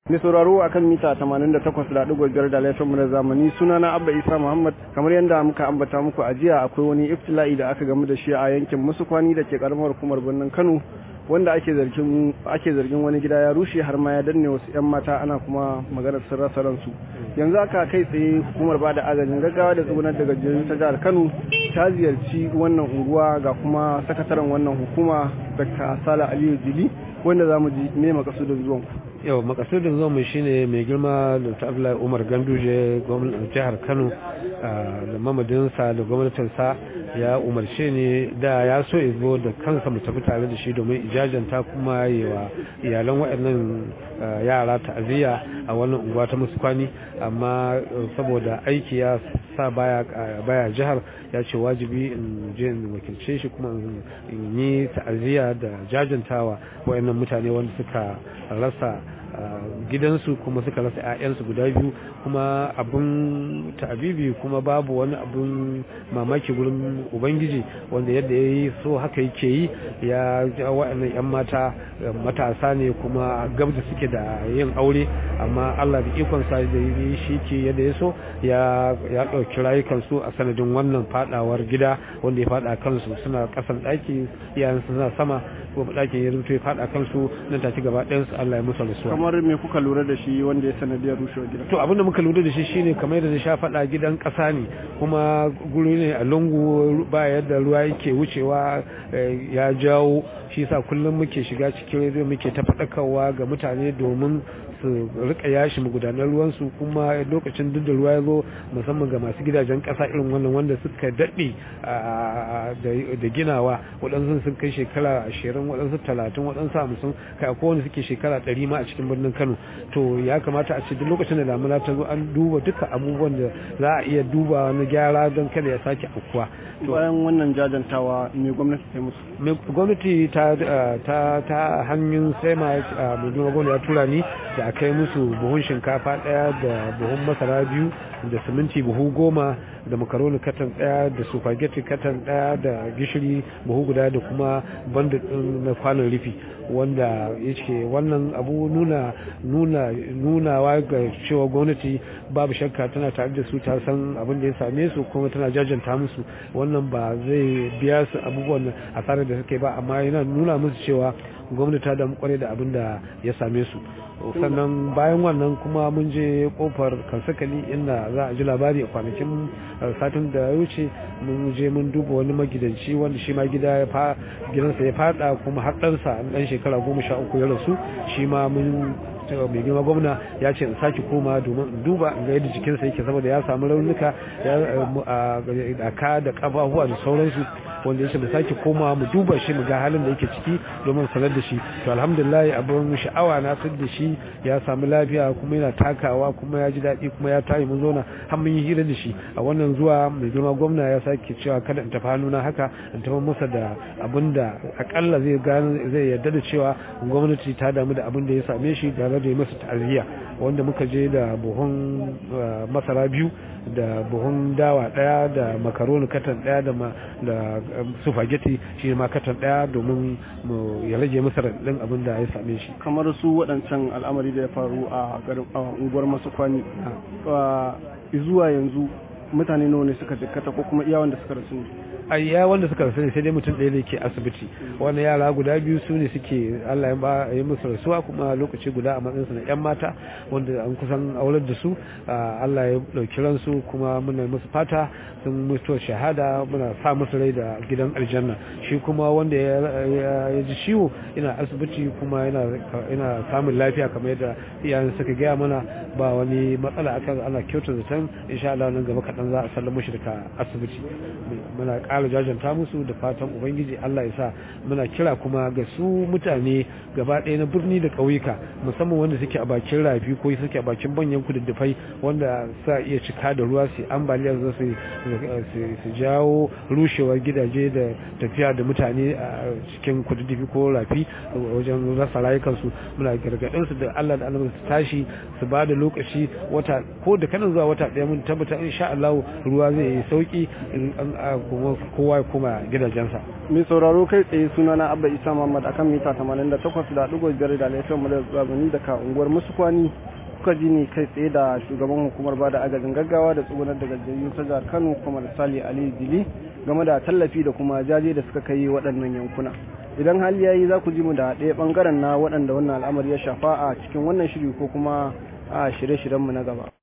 Mai sauraro a kan mita 88.5 da laifin na zamani sunana Abba Isa Muhammad kamar yadda muka ambata muku a jiya akwai wani iftila'i da aka gamu da shi a yankin Musukwani da ke karamar hukumar birnin Kano wanda ake zargin ake zargin wani gida ya rushe har ma ya danne wasu yan mata ana kuma maganar sun rasa ransu yanzu aka kai tsaye hukumar bada agajin gaggawa da tsugunar daga jirgin ta jihar Kano ta ziyarci wannan unguwa ga kuma sakataren wannan hukuma Dr. Sala Aliyu Jili wanda za mu ji me makasudin zuwan ku yau makasudin zuwan mu shine mai girma Dr. Abdullahi Umar Ganduje gwamnatin jihar Kano da mamadinsa da gwamnatinsa ya umarce ni da ya so ya zo da kansa mu tafi tare da shi domin ijajanta kuma yi wa iyalan waɗannan yara ta'aziyya a wannan unguwa ta musu kwani amma saboda aiki ya sa baya baya jihar ya ce wajibi in je in wakilce shi kuma in yi ta'aziyya da jajantawa waɗannan mutane wanda suka rasa gidansu kuma suka rasa 'ya'yansu guda biyu kuma abin ta'abibi kuma babu wani abin mamaki gurin ubangiji wanda yadda ya yi so haka yake yi ya ja wa'annan 'yan mata matasa ne kuma gabda suke da yin aure amma allah da ikonsa da yi shi ke yadda ya so ya ɗauki rayukansu a sanadin wannan fadawar gida wanda ya fada kansu suna kasan ɗaki iyayensu suna sama kuma ɗakin ya rubuta ya fada kansu nan take gaba ɗayansu allah ya musu rasuwa kamar me kuka lura da shi wanda ya sanadiyar rushewar gidan to abinda muka lura da shi shine kamar yadda na sha faɗa gidan ƙasa ne kuma guri ne a lungu ba yadda ruwa yake wucewa ya jawo shi yasa kullum muke shiga cikin rediyo muke ta faɗakarwa ga mutane domin su rika yashi magudanar ruwansu kuma lokacin duk da ruwa ya zo musamman ga masu gidajen ƙasa irin wannan wanda suka daɗe da ginawa waɗansu sun kai shekara ashirin waɗansu talatin waɗansu hamsin kai akwai wanda suke shekara ɗari ma a cikin birnin kano to ya kamata a ce duk lokacin da damuna ta zo an duba duka abubuwan da za a iya duba na gyara don kada ya sake aukuwa bayan wannan jajantawa me gwamnati ta musu gwamnati ta ta hanyar sai ma mai gwamnati ya tura ni da a kai musu buhun shinkafa daya da buhun masara biyu da siminti buhu goma da makaroni katan daya da supageti katan daya da gishiri buhu guda da kuma bandit na kwanon rufi wanda ya ce wannan abu nuna nuna nunawa ga cewa gwamnati babu shakka tana tare da su ta san abin da ya same su kuma tana jajanta musu wannan ba zai biya su abubuwan asarar da suke ba amma yana nuna musu cewa gwamnati ta damu kwarai da abin da ya same su sannan bayan wannan kuma mun je kofar kansakali inda za a ji labari a kwanakin satin da ya wuce mun je mun duba wani magidanci wanda shi ma gida gidansa ya fada kuma har ɗansa ɗan shekara goma sha uku ya rasu shi ma mun mai girma gwamna ya ce in sake koma domin in duba in ga yadda jikinsa yake saboda ya samu raunuka a ka da kafafuwa da sauransu wanda ya ce mu sake koma mu duba shi mu ga halin da yake ciki domin sanar da shi to alhamdulillah abin sha'awa na san da shi ya samu lafiya kuma yana takawa kuma ya ji daɗi kuma ya tayi mun zauna har mun yi hira da shi a wannan zuwa mai girma gwamna ya sake cewa kada in tafi hannuna haka in tafi masa da abin da akalla zai gane zai yarda da cewa gwamnati ta damu da abin da ya same shi tare da masa ta'aziyya wanda muka je da buhun masara biyu da buhun dawa daya da makaroni katan daya da da spaghetti shi ma katan daya domin ya rage masa radin abin da ya same shi kamar su waɗancan al'amari da ya faru a unguwar masu kwani zuwa yanzu mutane nawa ne suka jikkata ko kuma iya wanda suka rasu ne a iya wanda suka rasu ne sai dai mutum ɗaya ne ke asibiti wannan yara guda biyu su ne suke Allah ya ba yi musu rasuwa kuma lokaci guda a matsayinsu na yan mata wanda an kusan aurar da su Allah ya ɗauki ransu kuma muna musu fata sun mutuwar shahada muna sa musu rai da gidan aljanna shi kuma wanda ya ji ciwo ina asibiti kuma yana samun lafiya kamar yadda iyayen suka gaya mana ba wani matsala akan ana kyautar zaton insha Allah nan gaba kaɗan za a sallama shi daga asibiti muna ƙara jajanta musu da fatan ubangiji Allah ya sa muna kira kuma ga su mutane gaba ɗaya na birni da ƙauyuka musamman wanda suke a bakin rafi ko suke a bakin banyan kududdufai wanda sa iya cika da ruwa su ambaliya za su jawo rushewar gidaje da tafiya da mutane a cikin kududdufi ko rafi wajen rasa rayukansu muna gargaɗin su da Allah da Allah su tashi su ba da lokaci wata ko da kanan zuwa wata ɗaya mun tabbata insha Allah ruwa zai yi sauki kuma kowa ya koma gidajensa mai sauraro kai tsaye suna na abba isa muhammad akan mita 88.5 da laifin mu da zamani daga unguwar musukwani kuka ji ni kai tsaye da shugaban hukumar bada agajin gaggawa da tsugunar da gajiyayyu ta jihar kano kuma da sali ali dili game da tallafi da kuma jaje da suka kai waɗannan yankuna idan hali yayi za ku ji mu da ɗaya ɓangaren na waɗanda wannan al'amari ya shafa a cikin wannan shiri ko kuma a shirye-shiryenmu na gaba